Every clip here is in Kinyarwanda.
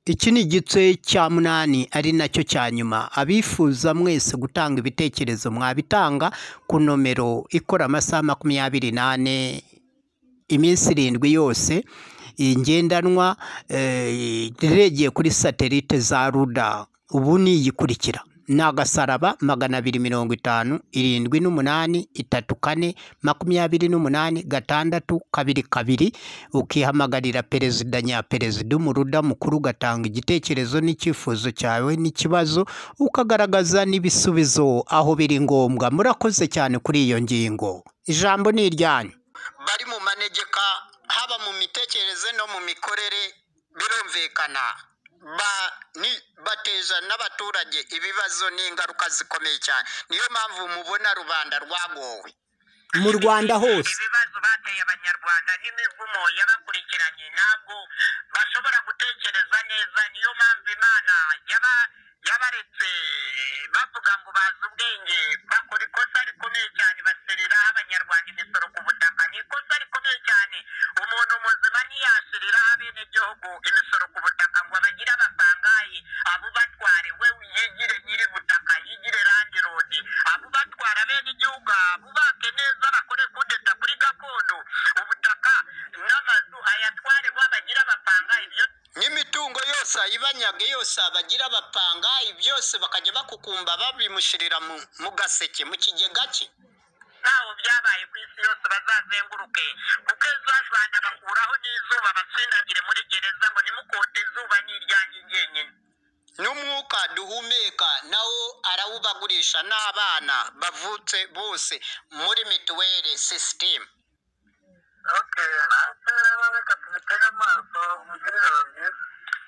Iki ni igice cya munani ari nacyo cya nyuma abifuza mwese gutanga ibitekerezo mwabitanga ku nomero ikora amasaha makumyabiri n'ane iminsi irindwi yose iyi ngendanwa eh, iregeye kuri satelite za ruda ubu ni iyikurikira ni agasaraba magana abiri mirongo itanu irindwi n'umunani itatu kane makumyabiri n'umunani gatandatu kabiri kabiri ukihamagarira perezida nyaperezida umuruda mukuru ugatanga igitekerezo n'icyifuzo cyawe n'ikibazo ukagaragaza n'ibisubizo aho biri ngombwa murakoze cyane kuri iyo ngingo ijambo ni iryanyu bari mu manegeka haba mu mitekerereze no mu mikorere birumvikana Ba- ni- bateza n'abaturage ibibazo n'ingaruka zikomeye cyane niyo mpamvu mubona rubanda rwagowe mu rwanda hose ibibazo bateye abanyarwanda n'imivumo yabakurikiranye ntabwo bashobora gutekereza neza niyo mpamvu imana yaba yabaretse bavuga ngo bazi ubwenge bakora ikosa rikomeye cyane bashyiriraho abanyarwanda imisoro ku butaka ni ikosa rikomeye cyane umuntu muzima ntiyashyiriraho abenegihugu imisoro ku butaka ngo abagire abasangaye abo batware we yigire nyiri butaka yigire randi rodi abo batwara bene igihugu bubake neza bakore kudeta kuri gakondo ubutaka n'amazu ayatware bo bagira abapanga ibyo n'imitungo yose ayibanyage yose bagira abapanga byose bakajya bakukumba babimushyirira mu, mu gaseke mu kigega cye ntaho byabaye ku isi yose bazazenguruke kuko ejo hajwanya bakuraho n'izuba batsindagire muri gereza ngo nimukote izuba n'iryanjye jyenyine n'umwuka duhumeka nawo arawubagurisha n'abana bavutse bose muri mituweli sisitemu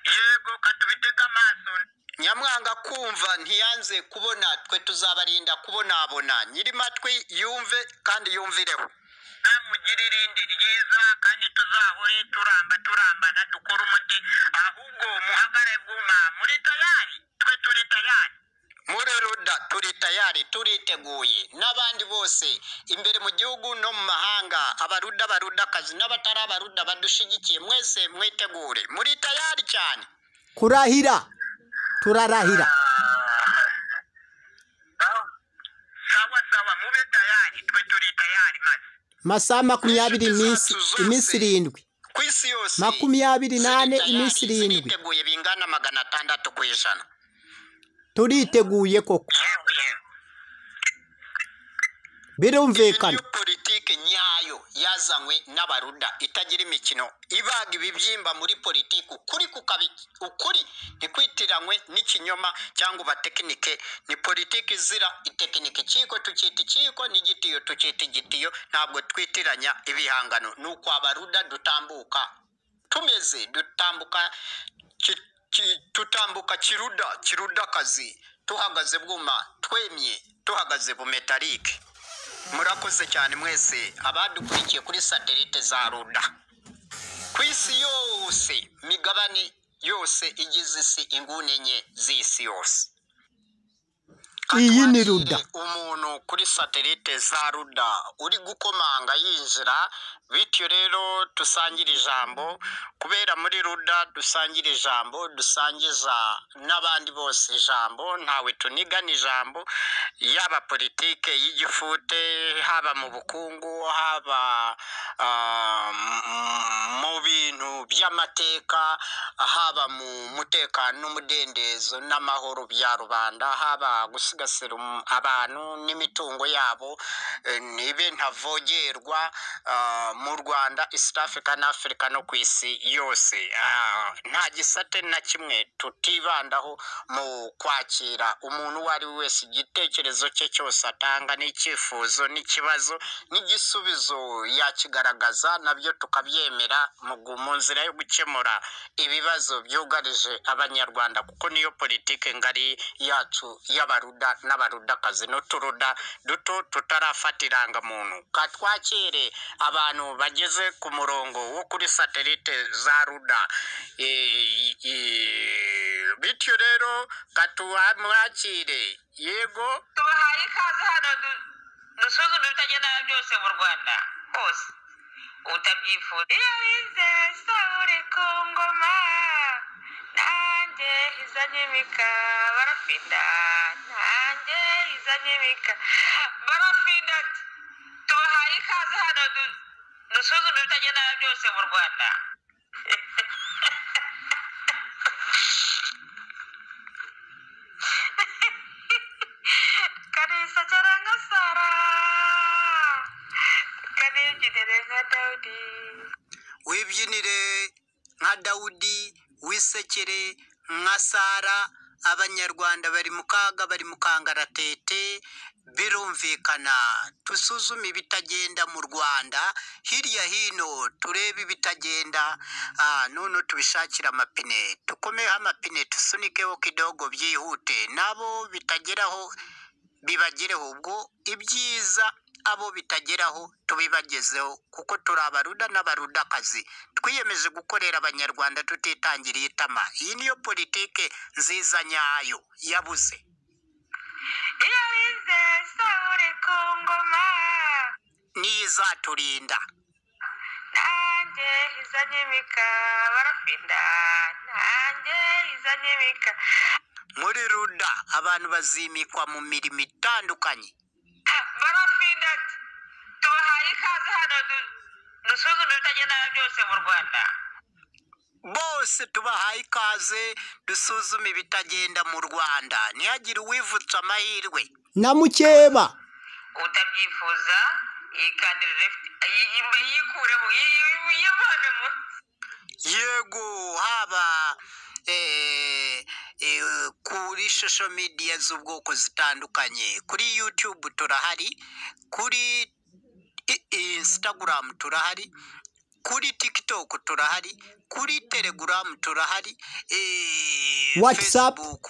yego katubitega amaso nyamwanga kumva ntiyanze kubona twe tuzabarinda kubonabona nyiri matwi yumve kandi yumvireho namugire irindi ryiza kandi tuzahore turamba turambana dukore umuti ahubwo muhagare vuba muri tayari twe turi tayari muri ruda turi tayari turiteguye n'abandi bose imbere mu gihugu no mu mahanga abaruda barudakazi n'abatari abaruda badushyigikiye mwese mwitegure muri tayari cyane kurahira turarahira sawa sawa mube tayari twe turi tayari maze masaha makumyabiri iminsi iminsi irindwi ku isi yose makumyabiri n'ane ziri iminsi tayari, irindwi ziriteguye bingana magana atandatu ku ijana turiteguye koko yewe yewe birumvikana iyo politiki nyayo yazanywe n'abaruda itagira imikino ibaga ibibyimba muri politiki ukuri kukabi ukuri ntikwitiranywe n'ikinyoma cyangwa ubatekinike ni politiki izira itekinike ikiko tukita ikiko n'igitiyo tukita igitiyo ntabwo twitiranya ibihangano ni uko abaruda dutambuka tumeze dutambuka ki- ki- tutambuka kiruda kirudakazi tuhagaze bwuma twemye tuhagaze bumetarike murakoze cyane mwese abadukurikiye kuri satelite za ruda ku isi yose migabane yose igize isi inguni enye z'isi yose iyi ni Katwakire ruda umuntu kuri satelite za ruda uri gukomanga yinjira bityo rero dusangire ijambo kubera muri ruda dusangira ijambo dusangiza n'abandi bose ijambo ntawe tunigana ijambo yaba politike y'igifute haba mu bukungu haba ah, m- mu bintu by'amateka haba mu mutekano n'umudendezo n'amahoro bya rubanda haba gusigasira um- abantu n'imitungo yabo eh, nibe ntavogerwa ah, mu rwanda east africa na africa no ku isi yose Ah, nta gisate na kimwe tutibandaho mu kwakira umuntu uwo ari we wese igitekerezo cye cyose atanga n'icyifuzo n'ikibazo n'igisubizo yakigaragaza nabyo tukabyemera mu gu- mu nzira yo gukemura ibibazo byugarije abanyarwanda kuko niyo politike ngari yacu y'abaruda n'abarudakazi n'uturuda duto tutarafata irangamuntu katwakire abantu bageze ku murongo wo kuri satelite za ruda Eh, eh, bityo rero katuhamwakire yego tubahaye ikaze hano du- dusuzume ibitagenda byose mu rwanda hose utabyifuza iyo bize sawure ku ngoma nta izanye imika barafida nanjye izanye imika barafida ati tubahaye ikaze hano du- dusuzume ibitagenda byose mu rwanda kanisa cyaranga sara kanebyinire nka dawudi wibyinire nka dawudi wisekere nka sara abanyarwanda bari mu kaga bari mu kangaratete birumvikana dusuzume ibitagenda mu rwanda hirya hino turebe ibitagenda ah, none tubishakire amapine dukomeho amapine tusunikeho kidogo byihute nabo bitageraho bibagereho ubwo ibyiza abo bitageraho tubibagezeho kuko turi abaruda n'abarudakazi twiyemeje gukorera abanyarwanda tutitangiriye itama iyi niyo politike nziza nyayo yabuze iyo rize saburi ku ngoma niyo izaturinda nanjye izanye imika barapinda nanjye izanye imika muri ruda abantu bazimikwa mu mirimo itandukanye barapinda ati tubahaye ikaze hano du- dusuzume ibitagenda byose mu rwanda bose tubahaye ikaze dusuzume ibitagenda mu rwanda ntihagire uwivutsa amahirwe namukeba utabyifuza yikandire yikuremo yivanemo yego haba eh, eh, kuri social media z'ubwoko zitandukanye kuri youtube turahari kuri i- instagram turahari kuri tiktok turahari kuri telegram turahari eh, WhatsApp. facebook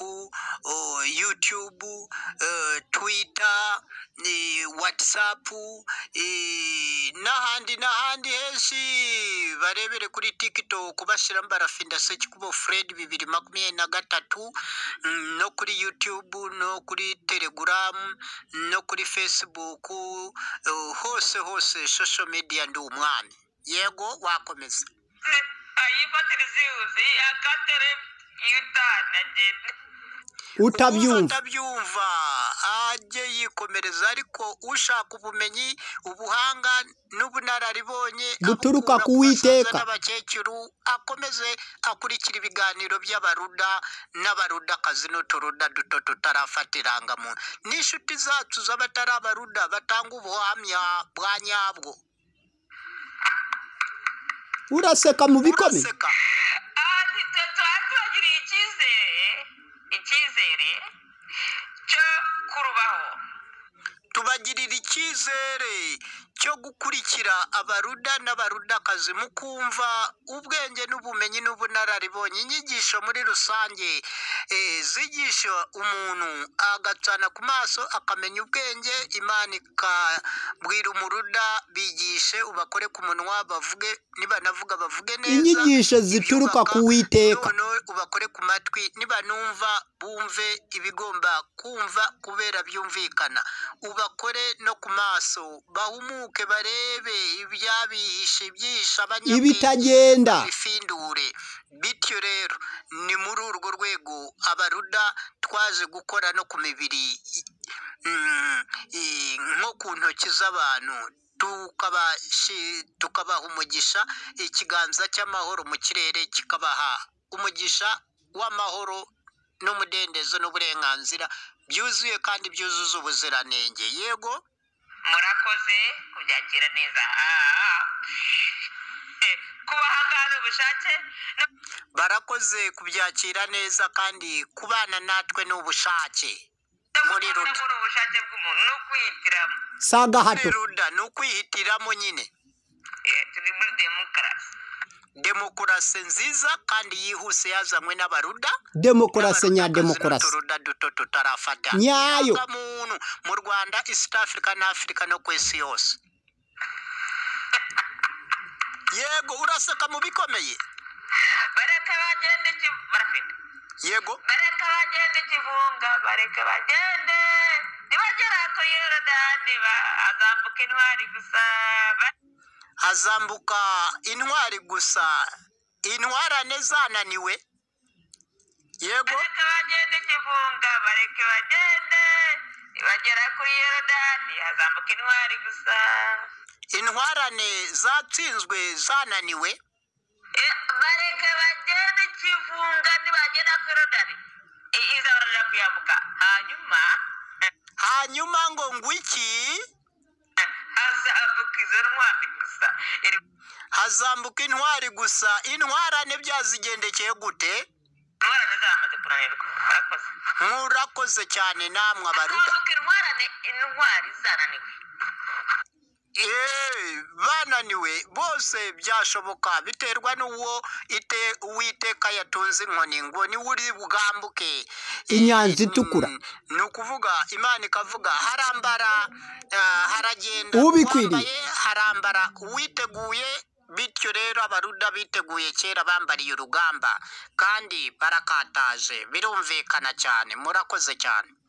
oh, youtube eh, twitter eh, whatsapp eh, n'ahandi n'ahandi henshi barebere kuri tiktok bashyiramo barafinda seki kubo fred bibiri makumyabiri na gatatu mm, no kuri youtube no kuri telegram no kuri facebook eh, hose hose social media ndi umwami yego wakomeza ayifatire zihuse akandire yutana genda ubyumva utabyumva atabyumva ajye yikomereza ariko ushaka ubumenyi ubuhanga n'ubunararibonye Buturuka abukura ku basaza Uwiteka. n'abakecuru akomeze akurikira ibiganiro by'abaruda n'abarudakazi n'uturuda duto tutarafata irangamuntu n'inshuti zacu z'abatari abaruda batanga ubuhamya bwa nyabwo uraseka mu bikomeye Uraseka. aha twe tuba tubagiriye icyizere icyizere cyo kurubaho tubagirira icyizere cyo gukurikira abaruda n'abarudakazi mu kumva ubwenge n'ubumenyi n'ubunararibonye inyigisho muri rusange eh, zigisha umuntu agacana ku maso akamenya ubwenge imana ikabwira umuruda bigishe ubakore ku munwa bavuge nibanavuga bavuge neza Inyigisho zituruka ibyubaka, ku Uwiteka. noneho ubakore ku matwi nibanumva bumve ibigomba kumva kubera byumvikana ubakore no ku maso bahumuke barebe ibyabihishe ibyihishe abanyabwenge Ibitagenda. bifindure bityo rero ni muri urwo rwego abaruda twaje gukora no ku mibiri mm, i- nko ku ntoki z'abantu tukabashi- tukabaha umugisha ikiganza cy'amahoro mu kirere kikabaha umugisha w'amahoro n'umudendezo n'uburenganzira byuzuye kandi byuzuza ubuziranenge yego murakoze kubyakira neza Ah. Eh, kubahangana ubushake no- barakoze kubyakira neza kandi kubana natwe ni ubushake no Muri Ruda. kutabura ubushake bw'umuntu ni ukwihitiramo si muri agahato ruda ni ukwihitiramo nyine Eh, turi muri demokarasi demokarasi nziza kandi yihuse yazanywe n'abaruda demokarasi nya N'abarudakazi demokarasi n'uturuda duto tutarafata Nyayo. muntu mu rwanda east africa na africa no ku isi yose yego uraseka mu bikomeye bareka bagende Kivu- barafite yego bareka bagende kivunga bareka bagende nibagera ku yorodani ba- azambuka intwari gusa ba- hazambuka intwari gusa intwarane zananiwe yego bareka intwari gusa intwarane zatsinzwe zananiwe Eh, bareke bagende ikivunga nibagera kuri rodari I- iza baraja kuyambuka hanyuma hanyuma ngo ngwiki hazamuka izo ntwari gusa Iri- hazambuka intwari gusa intwarane byazigendekeye gute intwarane zamaze kunanirwa bakoze nk'urakoze cyane namwe abaruta hazamuka intwarane intwari zananiwe Eh, bananiwe bose byashoboka biterwa n'uwo ite uwiteka yatunze inkoni ngo ni uri bugambuke Inyanja itukura. Mm, ni ukuvuga imana ikavuga harambara ah, haragenda Ubikwiriye. Uwambaye harambara uwiteguye bityo rero abaruda biteguye kera bambariye urugamba kandi barakataje birumvikana cyane murakoze cyane